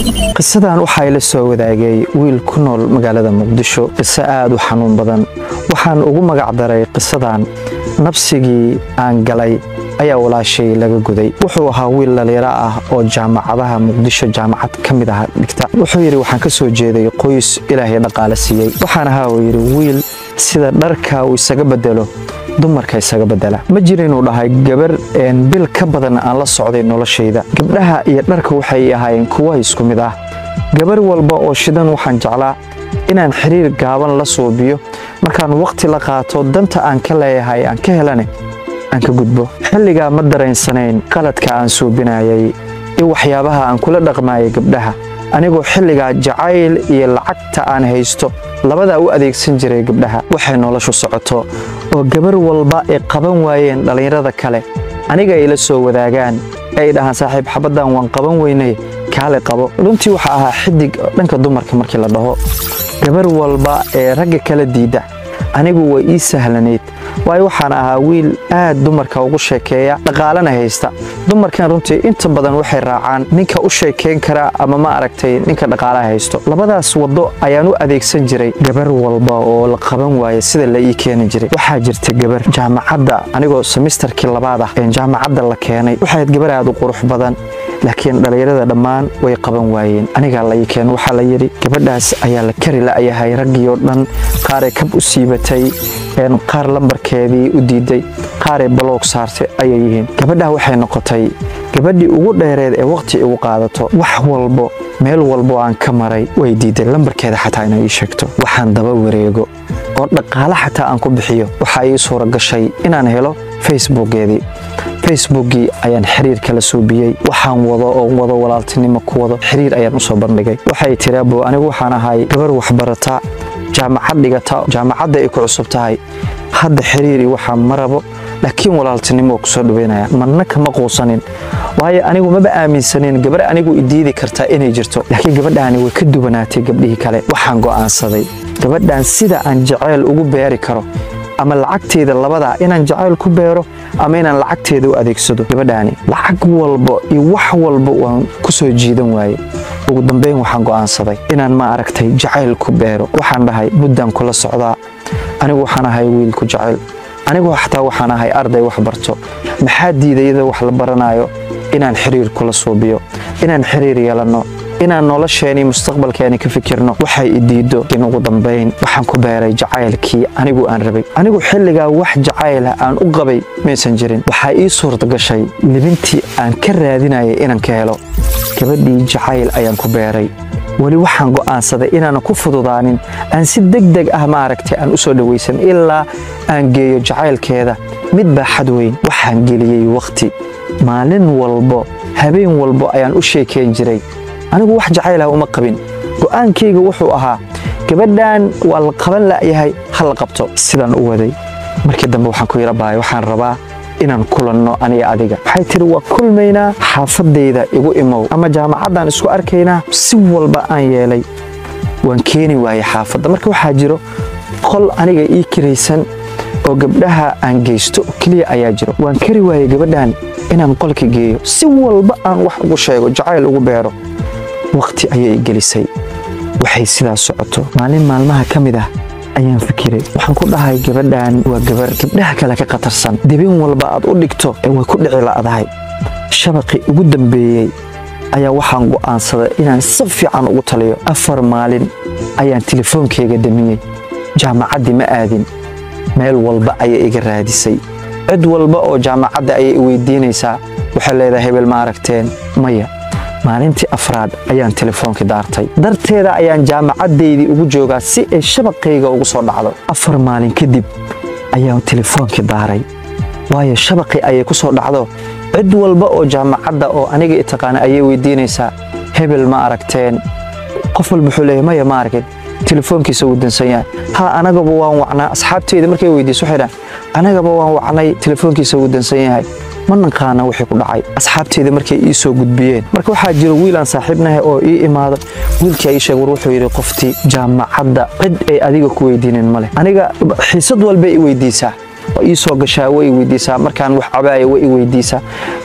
qisadan waxaa ila soo wadaagay wiil ku nool magaalada muqdisho qiso aad u xanuun badan waxaan ugu magacdaray qisadan nabsigii aan galay ayaa walaashay laga guday wuxuu ahaa wiil dhalinyaro ah oo jaamacadaha muqdisho jaamacad ka mid ah dhigta wuxuu yidhi waxaan ka soo jeeday qoys ilaahay dhaqaale siiyey waxaan ahaa uu yidhi wiil sida dharka uu isaga bedelo dumarka isaga bedela ma jira inuu dhahay gabar bil ka badan aan la socday noloshayda gabdhaha iyo dharka waxay ahaayeen kuwa isku mid ah gabar walba oo shidan waxaan jeclaa inaan xiriir gaaban la suubiyo markaan wakhti la qaato danta aan ka leeyahay aan ka helane aan ka gudbo xilligaa ma daraysanayn qaladka aan suubinayay iyo waxyaabaha aan kula dhaqmaayay gabdhaha anigoo xilligaa jacayl iyo lacagta aan haysto labadaa u adeegsan jiray gabdhaha waxay noloshu socoto oo gabar walba ay qaban waayeen dhallinyarada kale aniga ay la soo wadaagaan ay dhahaan saaxiib xabaddan waan qaban weynay kaale qabo runtii waxaa ahaa xidig dhanka dumarka markii la dhaho gabar walba ee ragga kala diidda anigu way ii sahlanayd waayo waxaan ahaa wiil aad dumarka ugu sheekeeya dhaqaalana haysta dumarkan runtii inta badan waxay raacaan ninka u sheekayn kara ama ma aragtay ninka dhaqaalaha haysto labadaas waddo ayaan u adeegsan jiray gabar walba oo la qaban waaya sida la ii keeni jiray waxaa jirta gabar jaamacadda anigoo semistarkii labaad ah jaamacadda la keenay waxayd gabar aad u qurux badan laakiin dhallinyarada dhammaan way qaban waayeen anigaa la ii keen waxaa la yidhi gabadhaas ayaa la kari la'yahay raggii oo dhan qaaray kab u siibatay qaar lambarkeedii u diiday qaaray baloog saartay ayay yihiin gabadhaa waxay noqotay gabadhii ugu dheereed ee wakhti igu qaadato wax walbo meel walbo aan ka maray way diiday lambarkeeda xataa inay ii sheegto waxaan daba wareego oo dhaqaale xataa aan ku bixiyo waxaa ii suura gashay inaan helo facebookeedii facebookii ayaan xiriir kala suubiyey waxaan wado oo wado walaaltinimo ku wado xiriir ayaan usoo bandhigay waxay tiri abo anigu waxaan ahay gabar waxbarata jaamacad dhigata jaamacadda ay ku cusub tahay hadda xiriiri waxaa ma rabo laakiin walaaltinimo kusoo dhaweynaya marna kama quusanin waayo anigu maba aaminsanin gabar anigu idiidi kartaa inay jirto laakiin gabadhaani way ka duwanaatay gabdhihii kale waxaan go'aansaday gabadhan sida aan jacayl ugu beeri karo ama lacagteeda labadaa inaan jacayl ku beero ama inaan lacagteeda u adeegsado gabadhaani lacag walba iyo wax walba waan ku soo jiidan waaye ugu dambeyn waxaan go'aansaday inaan ma aragtay jacayl ku beero waxaan dhahay muddaan kula socdaa anigu waxaan ahay wiil ku jacayl anigu xataa waxaan ahay arday wax barto maxaa diidayada wax la baranayo inaan xiriir kula suubiyo inaan xiriir yeelanno inaan nolosheeni mustaqbalkeeni ka fikirno waxay i diiddo in ugu dambayn waxaan ku beeray jacaylkii anigu aan rabay anigu xilligaa wax jacaylah aan u qabay maysan jirin waxaa ii suurta gashay libintii aan ka raadinayay inaan ka helo gabadhii jacayl ayaan ku beeray weli waxaan go'aansaday inaanan ku fududaanin aan si deg deg ah maaragtay aan u soo dhowaysan ilaa aan geeyo jacaylkeeda mid baa xad weyn waxaan geliyey wakhti maalin walbo habeen walbo ayaan u sheekayn jiray anigu wax jacaylah uma qabin go'aankayga wuxuu ahaa gabadhan waa la qaban la'yahay ha la qabto sidaan u waday markii dambe waxaan ku yara bahay waxaan rabaa inaan kulanno aniga adiga waxay tiri waa kulmaynaa xaafadayda igu imow ama jaamacaddaan isku arkaynaa si walba aan yeelay waan keeni waayey xaafadda marka waxaa jiro qol aniga ii kiraysan oo gabdhaha aan geysto keliya ayaa jiro waan kari waayey gabadhan inaan qolka geeyo si walba aan wax ugu sheego jacayl ugu beero wakhti ayay gelisay waxay sidaas socoto maalin maalmaha ka mid ah ayaan fikiray waxaan ku dhahay gabadhan waa gabar gabdhaha kale ka khatarsan dibin walba aad u dhigto ee way ku dhici la'dahay shabaqii ugu dambeeyey ayaa waxaan go'aansaday inaan si fiican ugu taliyo afar maalin ayaan telefoonkeyga damiyey jaamacaddii ma aadin meel walba ayay iga raadisay cid walba oo jaamacadda ayay i weydiinaysaa waxay leedahay hebel ma aragteen maya maalintii afraad ayaan telefoonkii daartay darteeda ayaan jaamacaddaydii ugu joogaa si ay shabaqayga ugu soo dhacdo afar maalin kadib ayaan telefoonkii daaray waayo shabaqii ayay ku soo dhacdo cid walba oo jaamacadda oo aniga i taqaana ayay weydiinaysaa hebel ma aragteen qof walba wuxuu leeyahay maya ma aragin telefoonkiisa wuu dansan yahay ha anagaba waan wacnaa asxaabteyda markay weydiiso waxay dhahan anagaba waan wacnay telefoonkiisa wuu dansan yahay ma naqaana wixii ku dhacay asxaabteyda markay ii soo gudbiyeen marka waxaa jira wiil aan saaxiibnahay oo ii imaado wiilkii ii sheeg war wuxuu yidhi qoftii jaamacadda cid ay adiga ku weydiinin ma leh aniga xiisad walba i weydiisaa waa ii soo gashaa way i weydiisaa markaan wax cabaaya way i weydiisaa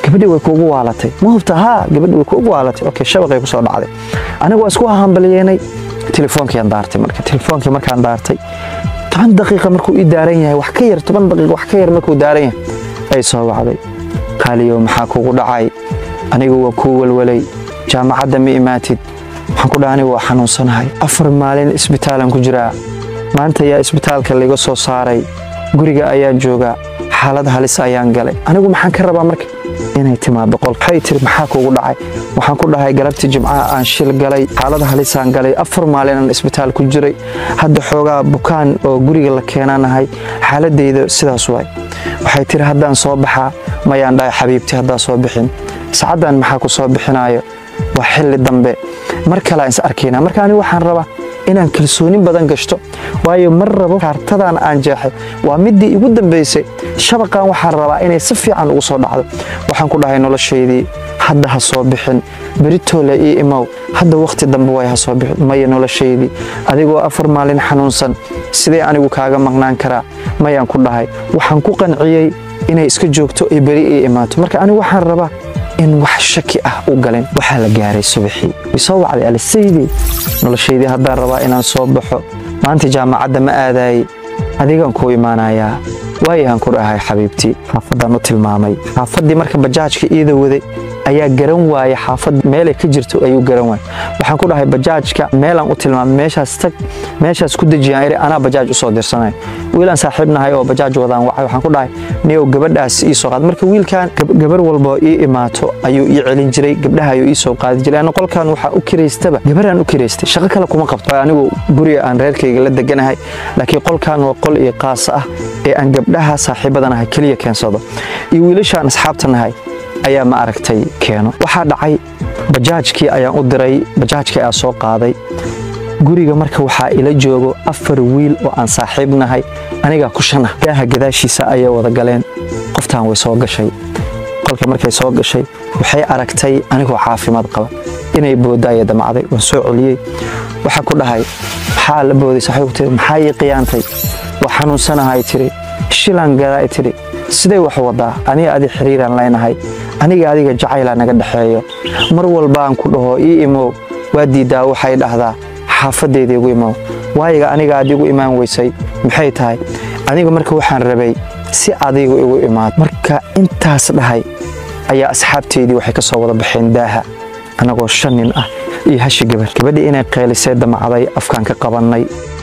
gabadhii way kuugu waalatay ma hubta haa gabadhii way kuugu waalatay okay shabaqay kusoo dhacday aniga waa isku hambalyeynay telefoonkiiaan daartay marka telefoonkii markaan daartay toban daqiiqa markuu ii daaran yahay wax ka yar toban daqiiqa wax ka yar markuu daaran yahay ay soo wacday qaaliyow maxaa kugu dhacay anigu waa kuu walwalay jaamacadda ma imaatid waxaan ku dhaha anigu waa xanuunsanahay afar maalin isbitaalan ku jiraa maanta ayaa isbitaalka laiga soo saaray guriga ayaan joogaa xaalad halis ayaan galay anigu maxaan ka rabaa marka inay timaado qol waxay tiri maxaa kugu dhacay waxaan ku dhahay galabtii jimcaha aan shil galay xaalad halisaan galay afar maalin aan isbitaal ku jiray hadda xoogaa bukaan oo guriga la keenanahay xaaladayda sidaas waay waxay tiri haddaan soo baxaa mayaan dhahay xabiibti haddaa soo bixin saacaddan maxaa ku soo bixinayo waa xilli dambe mar kale aan is arkaynaa marka anigu waxaan rabaa inaan kalsooni badan gashto waayo mar rabo kaartadan aan jeexay waa midii igu dambaysay shabaqan waxaan rabaa inay si fiican ugu soo dhacdo waxaan ku dhahay noloshaydii hadda ha soo bixin beritoole ii imow hadda wakhti dambe way ha soo bixin maya noloshaydii adigoo afar maalin xanuunsan sidee anigu kaaga maqnaan karaa mayaan ku dhahay waxaan ku qanciyey inay iska joogto ay beri ii imaato marka anigu waxaan rabaa in wax shaki ah u galin waxaa la gaaray subaxii way soo wacday alisaydii noloshaydii haddaan rabaa inaan soo baxo maanta jaamacadda ma aadaayey adigaan kuu imaanayaa waayahaan ku dhahay xabiibtii xaafaddaan u tilmaamay xaafaddii marka bajaajka iida waday ayaa garan waaya xaafad meelay ka jirto ayuu garan waaya waxaan ku dhahay bajaajka meelaan u tilmaamay meeshaas tag meeshaas ku dejiyaan iri anaa bajaaj usoo dirsanay wiilaan saaxiibnahay oo bajaaj wadaan wacay waxaan ku dhahay niyow gabadhaas ii soo qaad marka wiilkan gabar walba ii imaato ayuu ii celin jiray gabdhaha ayuu ii soo qaadi jiray ana qolkan waxaa u kiraystaba gabaraan u kiraystay shaqo kale kuma qabto anigu guriga aan reerkayga la deganahay laakiin qolkan waa qol ii qaasa ah ee aan gabdhaha saaxiibadanahay keliya keensado iyo wiilashaan asxaabtanahay ayaa ma aragtay keeno waxaa dhacay bajaajkii ayaan u diray bajaajkii ayaa soo qaaday guriga marka waxaa ila joogo afar wiil oo aan saaxiibnahay anigaa ku shan ah daaha gadaashiisa ayay wada galeen qoftaan way soo gashay qolka markay soo gashay waxay aragtay anigoo caafimaad qaba inay booddaaya damacday waan soo celiyey waxaa ku dhahay maxaa la booday saaxiibku tiri maxaa ii qiyaantay waa xanuunsanahay tiri shilaan gadaa tiri siday wax wadaa aniga adi xiriiraan leynahay aniga adiga jacaylaa naga dhexeeyo mar walbaan ku dhaho ii imow waa diiddaa waxay dhahdaa xaafaddeeda igu imow waayiga aniga aad igu imaan weysay maxay tahay aniga marka waxaan rabay si adigu igu imaad marka intaas dhahay ayaa asxaabteydii waxay ka soo wada baxeen daaha annagoo shan nin ah iyo hashi gabar gabadhii inay qeylisay damacday afkaan ka qabannay